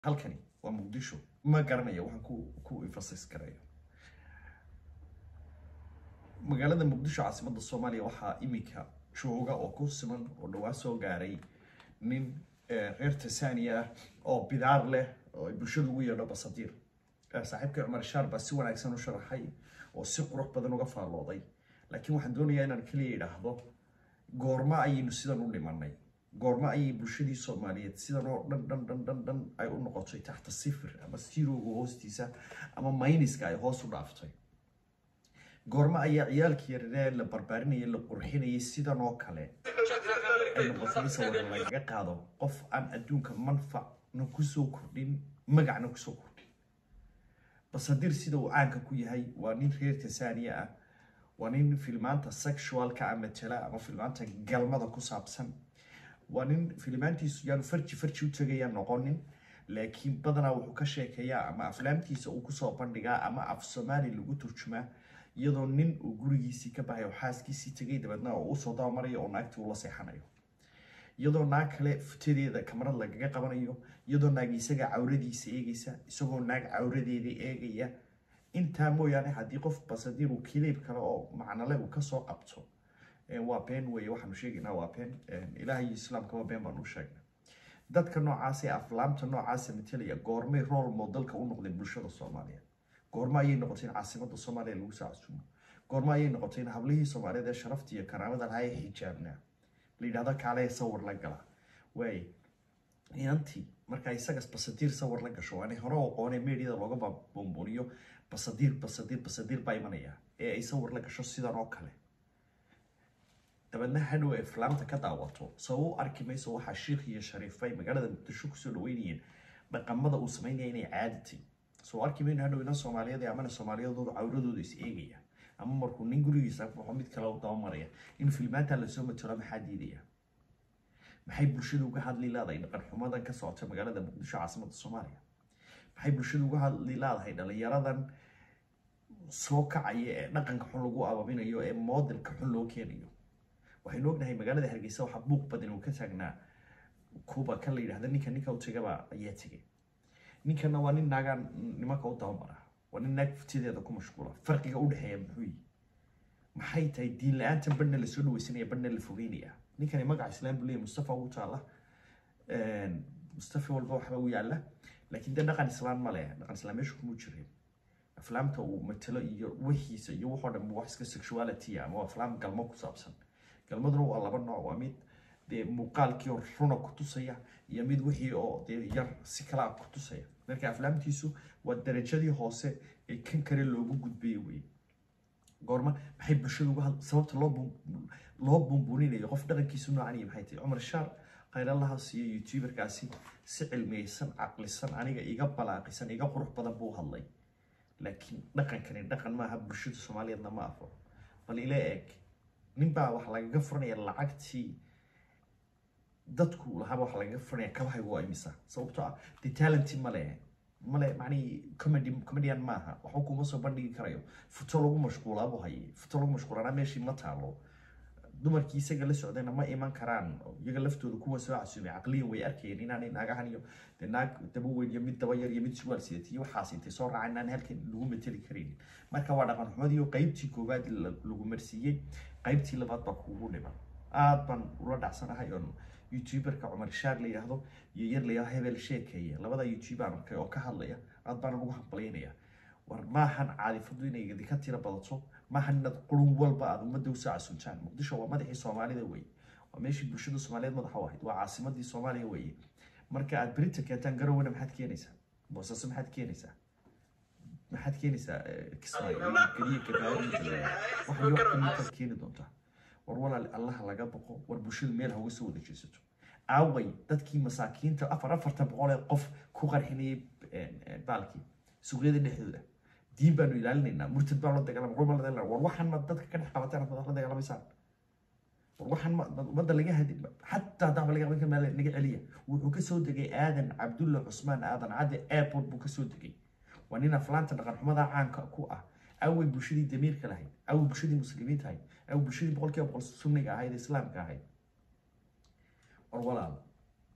halkani waa muqdisho ma garanayo waxaan ku ku emphasize garayo magaalada muqdisho caasimadda soomaaliya waxaa imika jooga oo ku siman oo dhawaa soo gaaray nin reer tanzania ah oo bidaar leh oo ay bulshada ugu yeedho basadiir saaxiibkii cumar shaar baa si wanaagsan u sharaxay oo si qurux badan uga faallooday laakiin waxaan doonayaa inaan keliya idhaahdo goorma ayaynu sidan u dhimanay goorma ayay bulshadii soomaaliyeed sidan oo dhan dhan dhan dhan dhan ay u noqotay taxta sifir ama sirowga hoostiisa ama mayniska ay hoos u dhaaftay goorma ayaa ciyaalkii yararee la barbaarinayay la qurxinayay sidan oo kale ay noqotay sawir lagaga qaado qof aan adduunka manfacna kusoo kordhin magacna kusoo kordhin basadir sida uu caanka ku yahay waa nin reer tanzania ah waa nin filmaanta sexualka a matela ama filmaanta galmada ku saabsan waa nin filmaantiisu yaanu farji farji u tegaya noqonin laakiin badanaa wuxuu ka sheekeeyaa ama aflaamtiisa uu kusoo bandhigaa ama af soomaali lagu turjumaa iyadoo nin uu gurigiisii ka baxay oo xaaskiisii tegay dabeedna oo usoo dabamarayo oo naagtii ula seexanayo iyadoo naag kale futadeeda kamarad lagaga qabanayo iyadoo naag isaga cawradiisa eegaysa isagoo naag cawradeeda eegaya intaa mooyaane haddii qof basadiir uu kiliib kale oo macnale uu kasoo qabto waa been weye waxaanu sheegaynaa waa been ilaah iyo islaamkaba been baanu sheegnay dadka noocaas ee aflaamta noocaasa matelaya goormay rool moodalka u noqdeen bulshada soomaaliyeed goormo ayay noqotay in caasimada soomaaliya lagu soo casuumo goormo ayay noqotay in hablihii soomaaliyeed ee sharafta iyo karaamada lahaa ee xijaabnaa la yidhahdo kaale sawir la gala waay inantii markaa isagas basadiir sawir la gasho waanay hore aqoonee meediyada looga bumbuniyo basadiir basadiir basadiir baa imanaya ee ay sawir la gasho sidan oo kale dabeedna hadhow ay flaamta ka daawato soo u arki mayso waxaa shiikh iyo shariifa ay magaalada muqdisho kusoo dhaweynayeen dhaqamada uu sameynaya inay caaditay soo arki mayno hadhow inan soomaaliyeed amana soomaaliyadooda cawradooda is eegaya ama markuu nin gurigiisa baxo mid kale u dabamaraya in filmaanta lasoo matalo maxaa diidaya maxay bulshada uga hadli leedahay dhaqan xumadan ka socota magaalada muqdisho caasimada soomaaliya maxay bulshada uga hadli leedahay dhalinyaradan soo kacaya ee dhaqanka xun lagu ababinayo ee modelka xun loo keenayo waxaynu ognahay magaalada hargeysa waxaa buuq badan uu ka taagnaa kuba kan la yidhahda ninka ninka u tegaba ayaa tegay ninkana waa nin naagaa nimanka u dabamara waa nin naag futideeda ku mashquula farqiga u dhexeeya muxuu yihi maxay tahay diin la-aantan badhna lasoo dhaweysanaya badhna la fogeynaya ninkani magaca islaam buu leeyahy mustafa ugu taala mustafa walba waxba u yaala laakiin dee dhaqan islaan ma leh dhaqan islaan meesha kuma jirin aflaamta uu matalo iyo wixiisa iyo waxoo dhan wax iska sexuality ama aflaam galmo ku saabsan galmaduna waa laba nooc waa mid dee muuqaalkii oo runa ku tusaya iyo mid wixii oo dee yar si kala ku tusaya marka aflaamtiisu waa darajadii hoose ee kan kale loogu gudbayo wey goorma maxay bulshada uga had sababta loo loo buunbuuninayo qof dhaqankiisu noocan iyo maxay tahay cumar shaar khayrallaha siiyo youtuberkaasi si cilmiyeysan caqlisan aniga iga balaaqisan iga qurux badan buu hadlay laakiin dhaqankani dhaqan maaha bulshada soomaaliyeedna ma afo bal ila eeg ninbaa waxa lagaga furanaya lacagtii dadku lahaaba waxa lagaga furanaya kabahaygu waa imisa sababtoo ah dee talenty male male macnihii comedy comedian maaha waxba kuma soo bandhigi karayo futo lagu mashquulaa buu hayay futo lagu mashquulana meeshii ma taalo dumarkii isaga la socdayna ma iman karaan iyaga laftooda kuwa soo casuumay caqliyan way arkayeen inaanay naagahan iyo dee naag daba weyn iyo mid daba yar iyo mid surwaal sidatay iyo waxaas intay soo raacaan inaan halkan lagu mateli karaynin marka waa dhaqan xumadii oo qaybtii koowaad lagu marsiiyey qaybtii labaad baa kuugu dhiman aad baan ula dhacsanahay oon youtuberka cumar shaar la yidhaahdo iyo yar la yidhahdo hebel sheekeeya labada youtube aan arkay oo ka hadlaya aad baan ugu hambalyaynaya war maahan caadifadu inay idinka tira badato maahan inaad qurun walba aad ummadda usoo casuntaan muqdisho waa madaxii soomaalida weye waa meeshii bulshada soomaaliyeed madaxa u ahayd waa caasimadii soomaaliya weye marka aad berita keentaan garowana maxaad keenaysaa boosaaso maxaad keenaysaa maxaad keenaysaa kismaayo geliya gabaari waxay wax kamidtaad keeni doontaa war walaal allaha laga boqo war bulshadu meel hauga soo wada jeesato aaway dadkii masaakiinta afar afartan boqol ee qof ku qarxinayay baalkii suuqyada dhexdooda diin baanu ilaalinaynaa murtad baa la dagaalama qur baa la dagaalama war waxaan ma dadka ka dhex qabataan ad la dagaalamaysaan war waxaan ma ummadda laga hadi xataa haddaaba laga qaban kara naga celiya wuxuu kasoo degay aadan cabdulla cusmaan aadan cadde airport buu kasoo degay waa nin aflaanta dhaqan xumada caanka ku ah awey bulshadii damiirka lahayd awey bulshadii muslimiinta ahayd awey bulshadii boqolkiiba boqol sunniga ahayd islaamka ahayd war walaal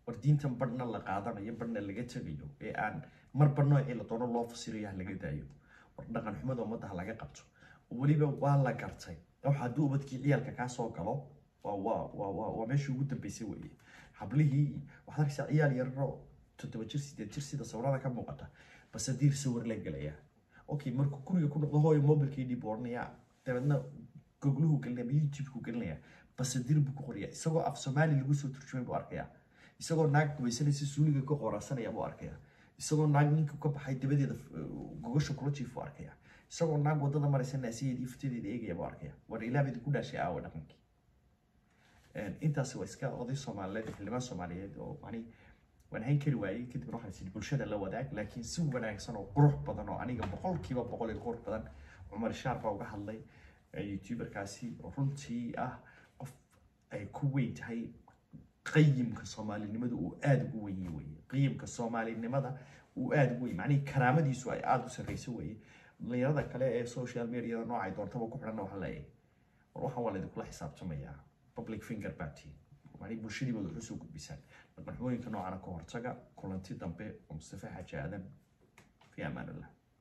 war diintan barhna la qaadanayo barhna laga tegayo ee aan marba noocii la doono loo fasirayo ha laga daayo war dhaqan xumada ummadda ha laga qabto weliba waa la gartay waxa hadduu ubadkii ciyaalka kaa soo galo waa waa waa waa waa meeshii ugu dambeysay weeye hablihii waxaad arkaysaa ciyaal yararo toddoba jir sideed jir sida sawirada ka muuqata basadiir sawir la gelaya okay markuu guriga ku noqdo hooyo mobilkii dhib oranaya dabeedna gogluhu gelinaya ama youtube-ku gelinaya basadiir buu ku qoraya isagoo af soomaali lagu soo turjumay buu arkaya isagoo naag gubaysanaysa suuliga ka qorasanaya buu arkaya isagoo naag ninka ka baxay dabadeeda gogasha kula jiifuu arkaya isagoo naag wadada maraysa naasiyeedii futadeeda eegaya buu arkaya war ilaabedi ku dhaashay aawa dhaqankii intaasi waa iska oday soomaaliyeed xildhibaan soomaaliyeed oo mani waan hayn kari waayey kadibna waxaan sidhi bulshada la wadaag laakiin si wanaagsan oo qurux badan oo aniga boqolkiiba boqol iyo qurux badan cumar shaar baa uga hadlay youtuberkaasi oo runtii ah qof ay ku weyn tahay qayimka soomaalinimada uu aada ugu wenye weye qayimka soomaalinimada uu aada ugu wenye macnihii karaamadiisu ay aada u sarreyso weye dhalinyarada kale ee social mediada noocay doontaba ku xidhanna waxaa leeyahay war waxaan waa laydinkula xisaabtamayaa public finger party macnihii bulshadiiba waxu soo gudbisaan dhaqanxumooyinka noocana ka hortaga kulanti dambe oo mustafa xaaji aadan fi amaan allah